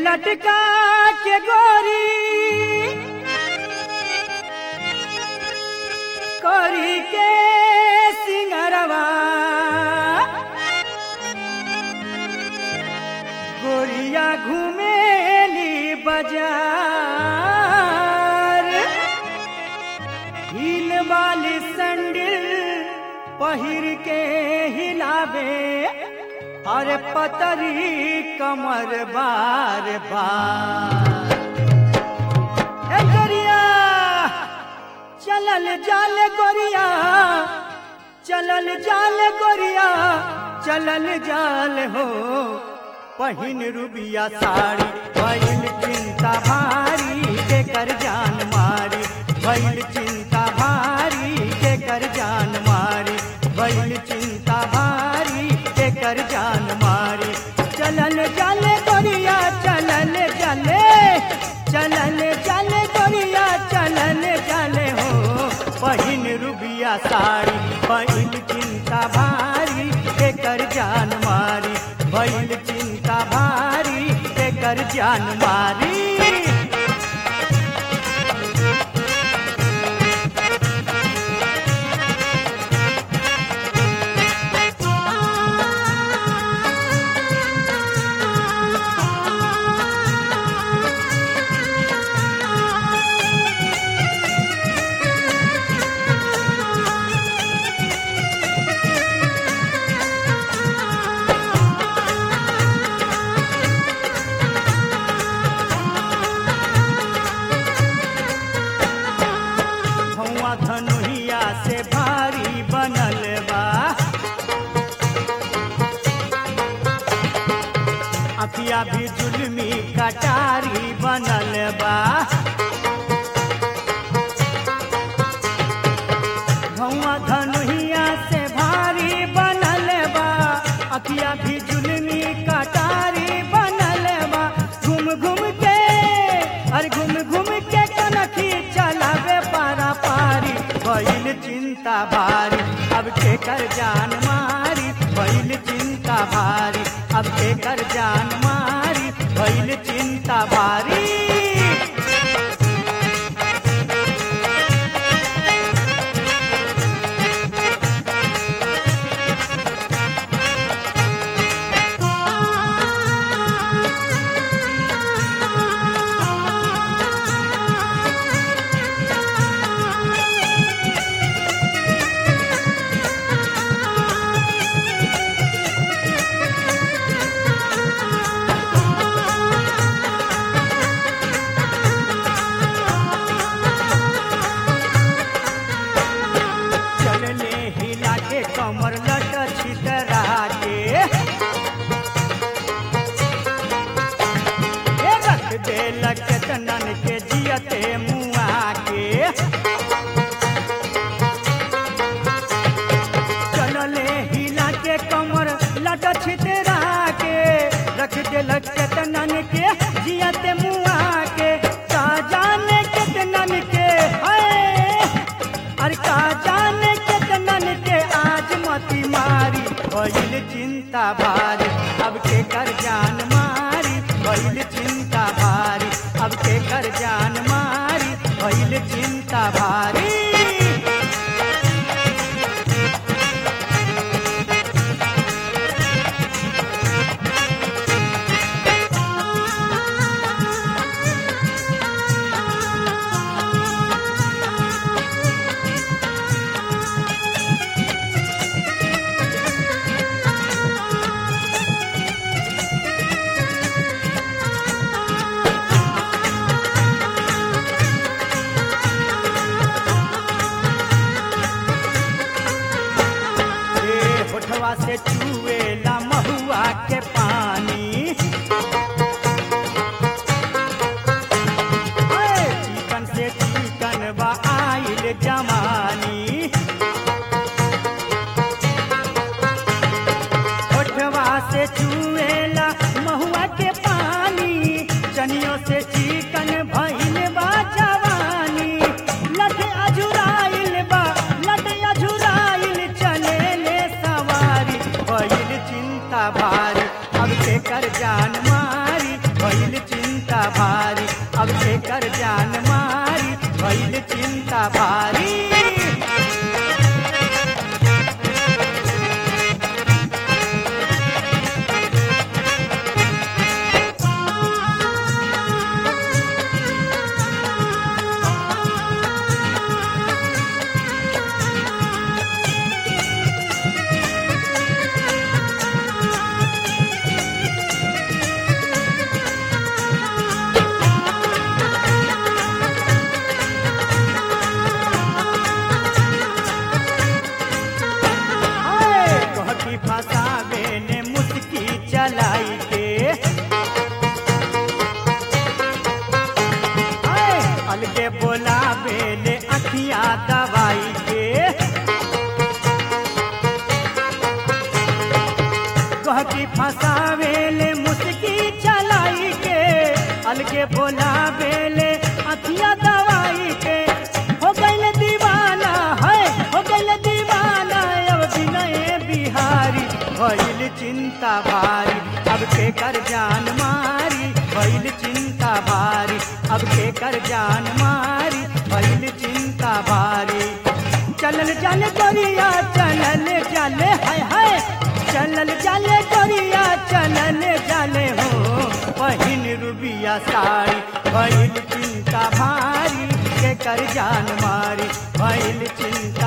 लटका के गोरी करी के सिंगरवा गोरिया घूमेली बाजार हिल वाली संडिल पहिर के हिलावे अरे पतरी कमर बार बार ए गोरिया चलल जाल गोरिया चलल जाल गोरिया चलल जाल हो पहिन रुबिया साड़ी भइल चिंता भारी के कर जान मारी भइल चिंता भारी के कर जान मारी भइल चिंता भारी के कर जान मारी चलल जाले गोरिया चलल जाले चलल जाले गोरिया चलल जाले हो पहिन रुबिया साड़ी पहिल चिंता भारी के कर जान मारी भइल चिंता भारी के कर जान मारी धुआं धनुहिया से भारी बनल बा अखिया भी जुलमी कटारी बनल बा धुआं धनुहिया से भारी बनल बा अखिया भी जुलमी कटारी बनल बा घूम घूम के अरे घूम घूम के कनखी चलावे पारा पारी भइल चिंता भारी अब के कर जान मारी भइल चिंता भारी अब के कर जान मारी भइल चिंता भारी चलले हिला के कमर लट छितरा के ए रख दे लचतनन के जियते मुआ के चलले हिला के कमर लट छितरा के रख दे लचतनन के जियते मुआ के का जाने कितनन के है अरे का जाने कितनन के आज मती मारी भइल चिंता भारी अब के कर जान मारी भइल चिंता भारी अब के कर जान मारी भइल चिंता भारी ए होठवा से चुएला महुआ के पानी ए, चिकन से चिकन बा आइल जमानी होठवा से चुएला महुआ के पानी चनियों से चिकन भइल बा जवानी लठ अजुराइल बा लठ अजुराइल चले ले सवारी भइल चिंता भारी अब के कर जान मारी भइल चिंता भारी अब के कर जान मारी भइल चिंता भारी हाय, कहती फसावे ने मुस्की चलाई के हाय, अलगे बोलावे ले अखिया दवाई के कहती फसावे ले मुस्की चलाई के अलगे बोलावे ले अखिया दवाई के हो गइल दीवाना है हो गइल दीवाना अब बिनय बिहारी भइल चिंता भारी अब के कर जान मारी भइल चिंता भारी अब के कर जान मारी भइल चिंता भारी चलल चल गोरिया चलल चले हाय हाय चलल चले गोरिया चलल चले हो पहिन रुबिया साड़ी भइल चिंता भारी के कर जान मारी भइल चिंता